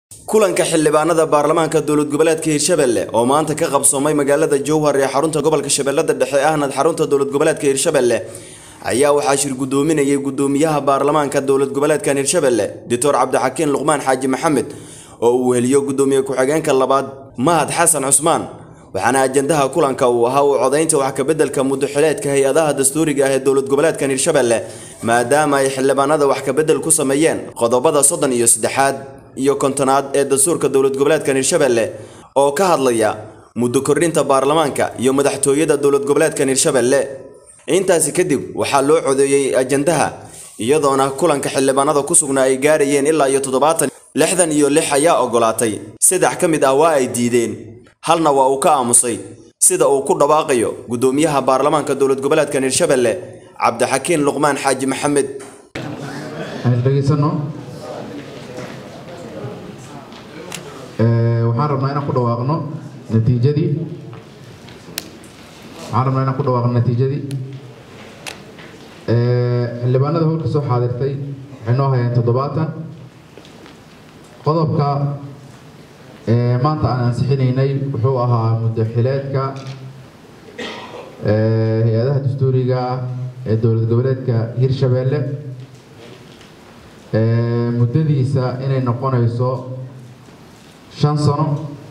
kulanka xildhibaanada baarlamaanka dowlad goboleedka hirshabelle oo maanta ka qabsoomay magaalada jowhar ee xarunta gobolka shabeellada dhexe ahnad xarunta dowlad goboleedka hirshabelle ayaa waxaa shir gudoominayay gudoomiyaha baarlamaanka dowlad goboleedkan hirshabelle doctor cabdixakiin luqmaan xaaji maxamed oo uu weheliyo gudoomiye ku-xigeenka labaad mahad xasan cusmaan waxaana ajandaha kulanka uu ahaa u codaynta wax kabeddelka muddoxileedka hay-adaha dastuuriga ah ee dowlad goboleedkan hirshabelle maadaama ay xildhibaanada wax kabedel ku sameeyeen qodobada soddon iyo saddexaad iyo kontonaad ee dastuurka dowlad goboleedkan hirshabelle oo ka hadlaya muddo kordhinta baarlamaanka iyo madaxtooyada dowlad goboleedkan hirshabelle intaasi kadib waxaa loo codeeyey ajandaha iyadoona kulanka xildhibaanada ku sugnaa ay gaarayeen ilaa iyo toddobaatan lixdan iyo lix ayaa ogolaatay saddex ka mid ah waa ay diideen halna waa uu ka aamusay sida uu ku dhawaaqayo gudoomiyaha baarlamaanka dowlad goboleedkan hirshabelle cabdixakiin luqmaan xaaji maxamed dhegeysano waxaan rabnaa inaan ku dhawaaqno natiijadii waxaan rabnaa inaan ku dhawaaqno natiijadii xildhibaanada howlka soo xaadirtay waxay noo hayeen toddobaatan qodobka maanta aan ansixinaynay wuxuu ahaa muddaxileedka hay-adaha dastuuriga ee dowlad goboleedka hirshabelle muddadiisa inay noqonayso shan sano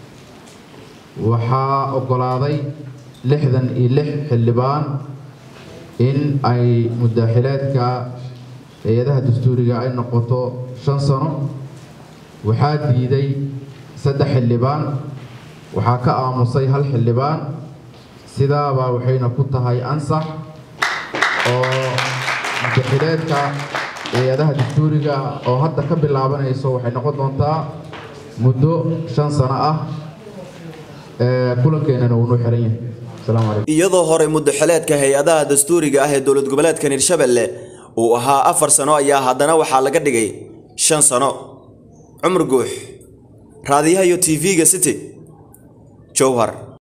waxaa oggolaaday lixdan iyo lix xildhibaan in ay muddaxileedka hay-adaha dastuuriga ay noqoto shan sano waxaa diiday saddex xildhibaan waxaa ka aamusay hal xildhibaan sidaabaa waxayna ku tahay ansax oo muddaxileedka hay-adaha dastuuriga oo hadda ka bilaabanayso waxay noqon doontaa muddo shan sano ah kulankeenana wuu noo xiran yahay asalaamu calaykum iyadoo hore muddaxileedka hay-adaha dastuuriga ah ee dowlad goboleedkan hirshabelle uu ahaa afar sano ayaa haddana waxaa laga dhigay shan sano cumar guux raadiyaha iyo tv-ga city jowhar